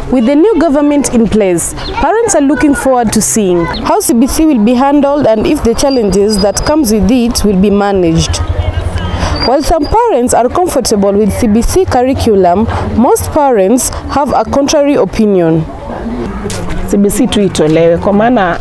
With the new government in place, parents are looking forward to seeing how CBC will be handled and if the challenges that comes with it will be managed. While some parents are comfortable with CBC curriculum, most parents have a contrary opinion. CBC tu itolewe kwa maana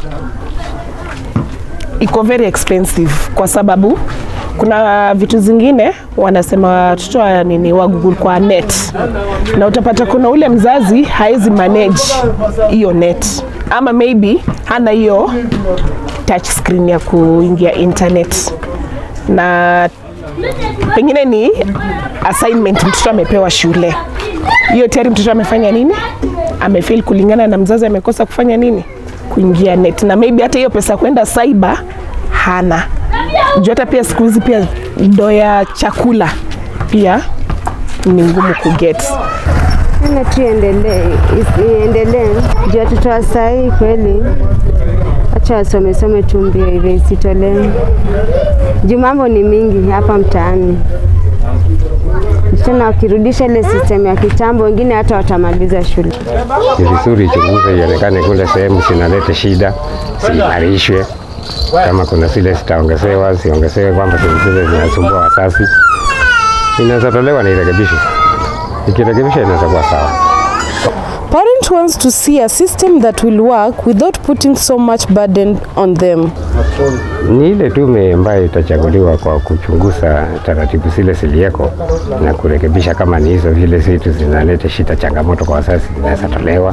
iko very expensive, kwa sababu kuna vitu zingine wanasema watoto wa nini wa Google kwa net, na utapata kuna ule mzazi haezi manage hiyo net, ama maybe hana hiyo touch screen ya kuingia internet na pengine ni assignment mtoto amepewa shule, hiyo tayari mtoto amefanya nini, amefail kulingana na mzazi amekosa kufanya nini, kuingia net, na maybe hata hiyo pesa kwenda cyber hana juu. Hata pia siku hizi pia ndo ya chakula pia ni ngumu kuget. Ene tu iendelee, is- iendelee juu watoto wa sahii kweli, acha wasome some tu mbio hivi, isitolee juu mambo ni mingi hapa mtaani. Tena wakirudisha ile system ya kitambo, wengine hata watamaliza shule. ni vizuri ichunguzwe, ionekane kule sehemu zinaleta shida ziimarishwe. Kama kuna zile zitaongezewa, ziongezewe, kwamba zile zile zinasumbua wazazi, inaweza tolewa na irekebishwe. Ikirekebishwa inaweza kuwa sawa. Parent wants to see a system that will work without putting so much burden on them. Ni ile tume ambayo itachaguliwa kwa kuchunguza taratibu zile ziliyeko na kurekebisha, kama ni hizo vile vitu zinaleta shida, changamoto kwa wazazi, zinaweza tolewa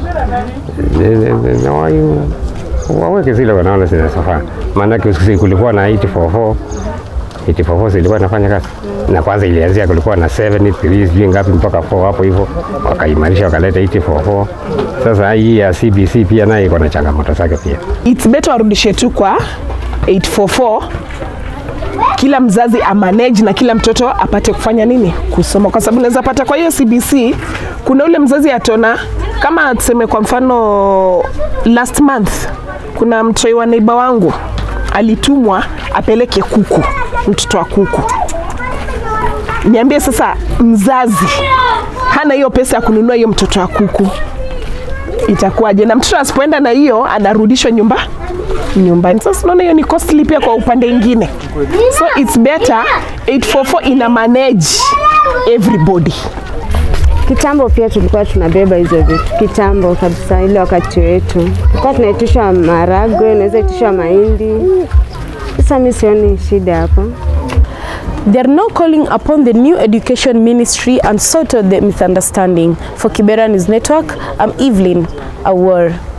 Na wa- waweke zile wanaona zinazofaa. Maanake usiku kulikuwa na 844 844 zilikuwa inafanya kazi na kwanza ilianzia kulikuwa na 73 sijui ngapi mpaka 4 hapo hivyo, wakaimarisha wakaleta 844. Sasa hii ya CBC pia nayo iko na changamoto zake pia. It's better warudishe tu kwa 844 kila mzazi amanage na kila mtoto apate kufanya nini kusoma, kwa sababu unaweza pata kwa hiyo CBC kuna ule mzazi atona kama tuseme kwa mfano last month kuna mtoi wa neiba wangu alitumwa apeleke kuku, mtoto wa kuku. Niambie sasa, mzazi hana hiyo pesa ya kununua hiyo mtoto wa kuku itakuwaje? Na mtoto asipoenda na hiyo anarudishwa nyumba nyumbani. Sasa unaona hiyo ni costly pia kwa upande ingine, so it's better 844 ina manage everybody. Kitambo pia tulikuwa tunabeba hizo vitu, kitambo kabisa, ile wakati wetu tulikuwa tunaitishwa maragwe, unaweza itishwa mahindi. Sasa mi sioni shida hapo. They are now calling upon the new education ministry and sort out the misunderstanding. For Kibera News Network, I'm Evelyn Awar.